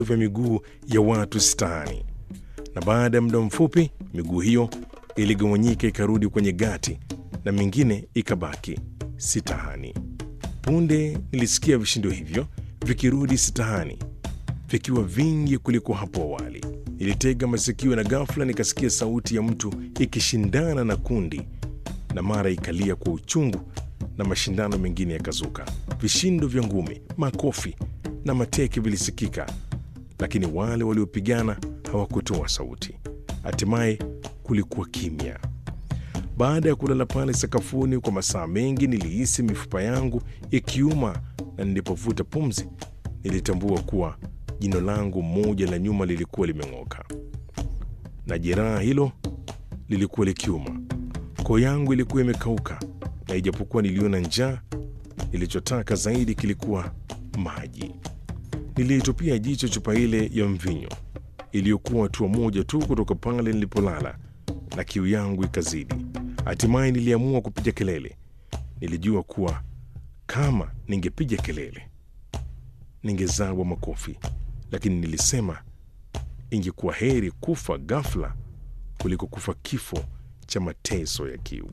vya miguu ya watu sitani, na baada ya muda mfupi miguu hiyo iligawanyika ikarudi kwenye gati na mingine ikabaki sitahani. Punde nilisikia vishindo hivyo vikirudi sitahani vikiwa vingi kuliko hapo awali. Nilitega masikio na ghafla nikasikia sauti ya mtu ikishindana na kundi, na mara ikalia kwa uchungu na mashindano mengine yakazuka. Vishindo vya ngumi, makofi na mateke vilisikika, lakini wale waliopigana hawakutoa sauti. Hatimaye kulikuwa kimya. Baada ya kulala pale sakafuni kwa masaa mengi, nilihisi mifupa yangu ikiuma, na nilipovuta pumzi nilitambua kuwa jino langu moja la nyuma lilikuwa limeng'oka, na jeraha hilo lilikuwa likiuma. Koo yangu ilikuwa imekauka, na ijapokuwa niliona njaa, nilichotaka zaidi kilikuwa maji. Niliitupia jicho chupa ile ya mvinyo iliyokuwa hatua moja tu kutoka pale nilipolala, na kiu yangu ikazidi. Hatimaye niliamua kupiga kelele. Nilijua kuwa kama ningepiga kelele ningezawa makofi, lakini nilisema ingekuwa heri kufa ghafla kuliko kufa kifo cha mateso ya kiu.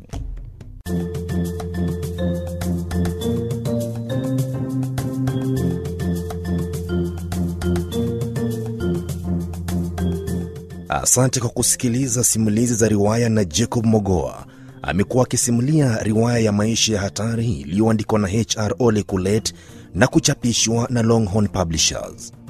Asante kwa kusikiliza simulizi za riwaya na Jacob Mogoa. Amekuwa akisimulia riwaya ya maisha ya hatari iliyoandikwa na HR Ole Kulet na kuchapishwa na Longhorn Publishers.